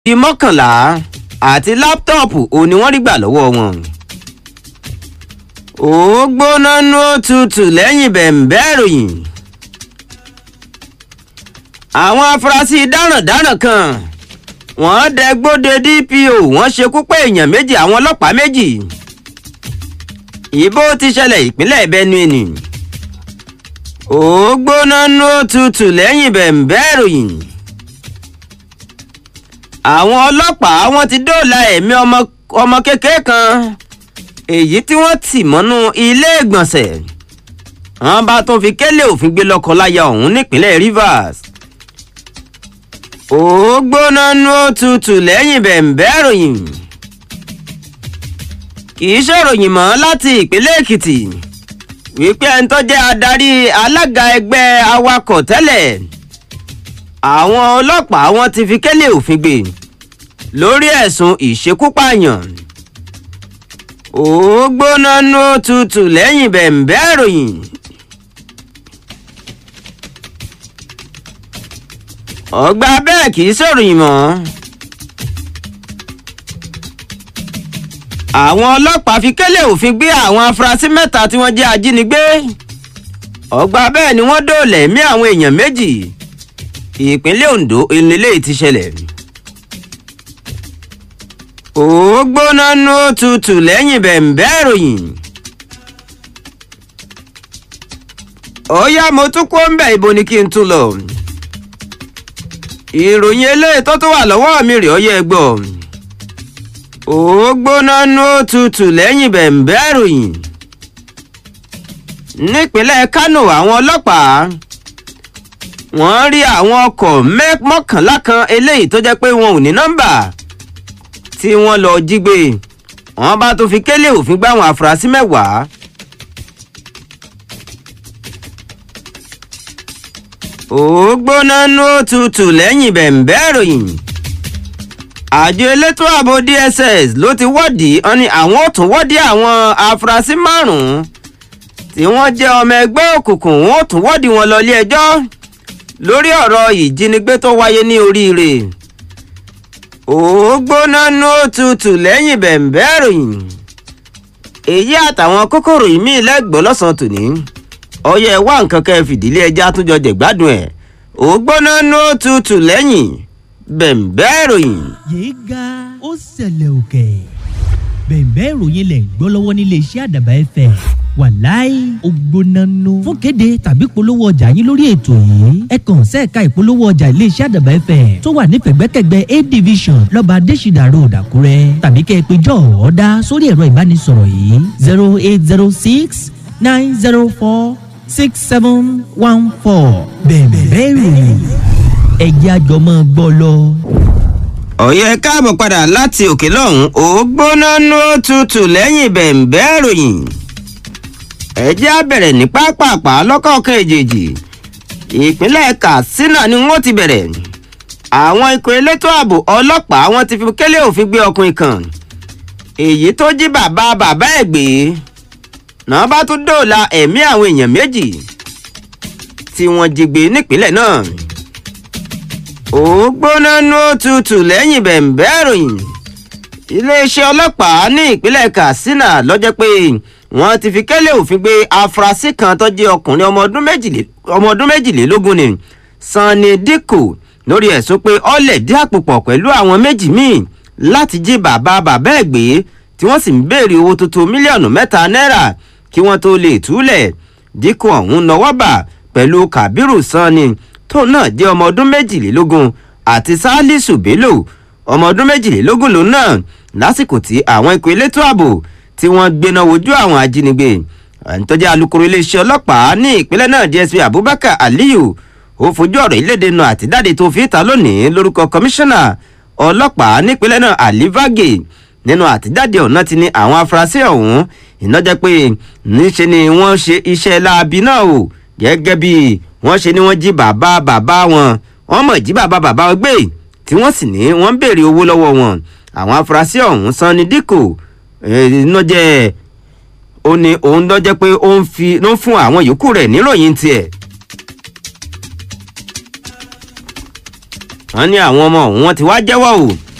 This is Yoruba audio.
bíi mọ́kànlá àti láptọ́ọ̀pù òun ni wọ́n rí gbà lọ́wọ́ wọn. ó gbóná nú òtútù lẹ́yìn bẹ̀m̀bẹ́ ìròyìn. àwọn afurasí dáràndáràn kan wọ́n dẹgbóde dpo wọ́n ṣekú pa èèyàn méjì àwọn ọlọ́pàá méjì. ìbò ti ṣẹlẹ̀ ìpínlẹ̀ benue ni. ó gbóná nú òtútù lẹ́yìn bẹ̀m̀bẹ́ ìròyìn àwọn ọlọ́pàá wọn ti dóòlà ẹ̀mí ọmọ ọmọ kékeré kan èyí tí wọ́n tì mọ́nú ilé ìgbọ̀nsẹ̀ wọ́n bá tún fi kélé òfin gbé lọ́kọ-láya ọ̀hún nípínlẹ̀ rivers ó gbóná nú òtútù lẹ́yìn bẹ̀m̀bẹ́ ìròyìn kì í ṣèròyìn mọ́ láti ìpínlẹ̀ èkìtì wípé ẹni tó jẹ́ adarí alága ẹgbẹ́ awakọ̀ tẹ́lẹ̀ àwọn ọlọ́pàá wọn ti fi kélé òfin gbé lórí ẹ̀sùn ìṣekúpààyàn ó gbóná nú tutù lẹ́yìn bẹ̀m̀bẹ́ ìròyìn. ọgbà bẹ́ẹ̀ kì í sọ̀ròyìn mọ́. àwọn ọlọ́pàá fi kélé òfin gbé àwọn afurasí mẹ́ta tí wọ́n jẹ́ ajínigbé ọgbà bẹ́ẹ̀ ni wọ́n dóòlà ẹ̀mí àwọn èèyàn méjì ìpínlẹ̀ ondo ìnílé ti ṣẹlẹ̀. ó gbóná nú tutù lẹ́yìn bẹ̀m̀bẹ́ ìròyìn. ó yá mo tún kó ń bẹ̀ ibo ni kí n tún lọ. ìròyìn eléyìí tó tún wà lọ́wọ́ mi rè ó yẹ gbọ́. ó gbóná nú tutù lẹ́yìn bẹ̀m̀bẹ́ ìròyìn. nípínlẹ̀ kánò àwọn ọlọ́pàá wọ́n rí àwọn ọkọ̀ mọ́kànlá kan eléyìí tó jẹ́ pé wọn ò ní nọ́mbà tí wọ́n lọ jí gbé wọ́n bá tó fi kélé òfin gbá àwọn afurasí mẹ́wàá. ó gbóná nú òtútù lẹ́yìn bẹ̀m̀bẹ́ ìròyìn àjọ elétò ààbò dss ló ti wọ́ọ̀dì wọn ni àwọn ò tún wọ́ọ̀dì àwọn afurasí márùn-ún tí wọ́n jẹ́ ọmọ ẹgbẹ́ òkùnkùn wọn ò tún wọ́ọ̀dì wọn lọ ilé ẹjọ́ lórí ọ̀rọ̀ ìjínigbé tó wáyé ní oríire ó gbóná nú òtútù lẹ́yìn bẹ̀m̀bẹ́ ìròyìn èyí àtàwọn kókòrò ìmí lẹ́gbọ́n lọ́sàn-án tòní ọyẹ wá nǹkan kẹ́ fìdílé ẹja àtúnjọ jẹ̀gbádùn ẹ̀ ó gbóná nú òtútù lẹ́yìn bẹ̀m̀bẹ́ ìròyìn. yéé ga ó ṣẹlẹ̀ òkè bẹ̀m̀bẹ́ ìròyìn lẹ̀ ń gbọ́ lọ́wọ́ nílé iṣẹ́ àdàbà ẹ̀fẹ̀ wàláì ògbónánú. fún kéde tàbí polówó ọjà yín lórí ètò yìí ẹ kàn sẹ́ẹ̀ka ìpolówó ọjà iléeṣẹ́ àdàbà ẹ̀fẹ̀ tó wà ní pẹ̀gbẹ́kẹ̀gbẹ́ a division lọ́ba adésìdà road àkúrẹ́ tàbí kẹ́ ẹ pé jọ ọ̀ọ́dá sórí ẹ̀rọ ìbánisọ̀rọ̀ yìí zero eight zero six nine zero four six seven one four bẹ̀ẹ̀bẹ̀ ìròyìn ẹ̀jẹ̀ àjọmọ́ gbọ́ lọ. ọ̀yẹ́ káàbọ̀ padà láti òkè lọ́hùn ó gbóná nú tutù lẹ́yìn bẹ̀m̀bẹ́ ìròyìn ẹ jẹ́ á bẹ̀rẹ̀ ní pápápá lọ́kọ̀ọ̀kan èjèèjì ìpínlẹ̀ katsina ni wọ́n ti bẹ̀rẹ̀ àwọn ikọ̀ elétò ààbò ọlọ́pàá wọn ti fi kélé òfin gbé ọkùnrin kan èyí tó jí bàbá bàbá ẹ̀ gbé náà bá tún dóòlà ẹ̀mí àwọn èèyàn méjì tí wọ́n jí gbé nípínlẹ̀ náà ó gbóná nú tutù lẹ́yìn bẹ̀m̀bẹ́ ìròyìn iléeṣẹ́ ọlọ́pàá ní ìpínlẹ̀ katsina lọ́jọ́ pé wọ́n ti fi kẹ́lẹ́ òfin gbé afurasí kan tó jẹ́ ọkùnrin ọmọ ọdún méjìlélógún ni sanni dikko lórí ẹ̀sùn pé ọ̀lẹ̀ dí àpòpọ̀ pẹ̀lú àwọn méjì míì láti jí bàbá bàbá ẹ̀ gbé tí wọ́n sì ń béèrè owó tuntun mílíọ̀nù mẹ́ta náírà kí wọ́n tó lè túlẹ̀ dikko ọ̀hún nọwọ́ bà pẹ̀lú kabiru sanni tóun náà jẹ́ ọmọ ọdún méjìlélógún àti salisu bello ọmọ ọdún méjìlélógún lòun náà lásìkò tí àwọn ikọ̀ elétò ààbò tí wọ́n gbéná wojú àwọn ajínigbé àǹtọ́jà alūkkóró iléeṣẹ́ ọlọ́pàá ní ìpínlẹ̀ náà dsp abubakar aliyu ó fojú ọ̀rọ̀ ìlédè nu àtidáde tó fi ta lónìí lórúkọ kọmíṣánná ọlọ́pàá nípínlẹ̀ náà ali vage nínú àtijáde ọ̀nà ti ní àwọn afurasí ọ̀hún ìnájẹ́ pé níṣe ni wọ́n ṣe iṣẹ́ láabi náà o gẹ́gẹ́ bí wọ́n ṣe ni wọ́n jí bàbá bàbá wọn wọ́n mọ̀ jí bàbá bàbá wọn gbé tí wọ́n sì ní wọ́n ń béèrè owó lọ́wọ́ wọn àwọn afurasí ọ̀hún sanni díkò ìnájẹ́ ó ní òun lọ́jẹ́ pé ó ń fi ló ń fún àwọn yòókù rẹ̀ níròyìn tiẹ̀. wọ́n ní àwọn ọmọ òun wọ́n ti wá jẹ́wọ́ o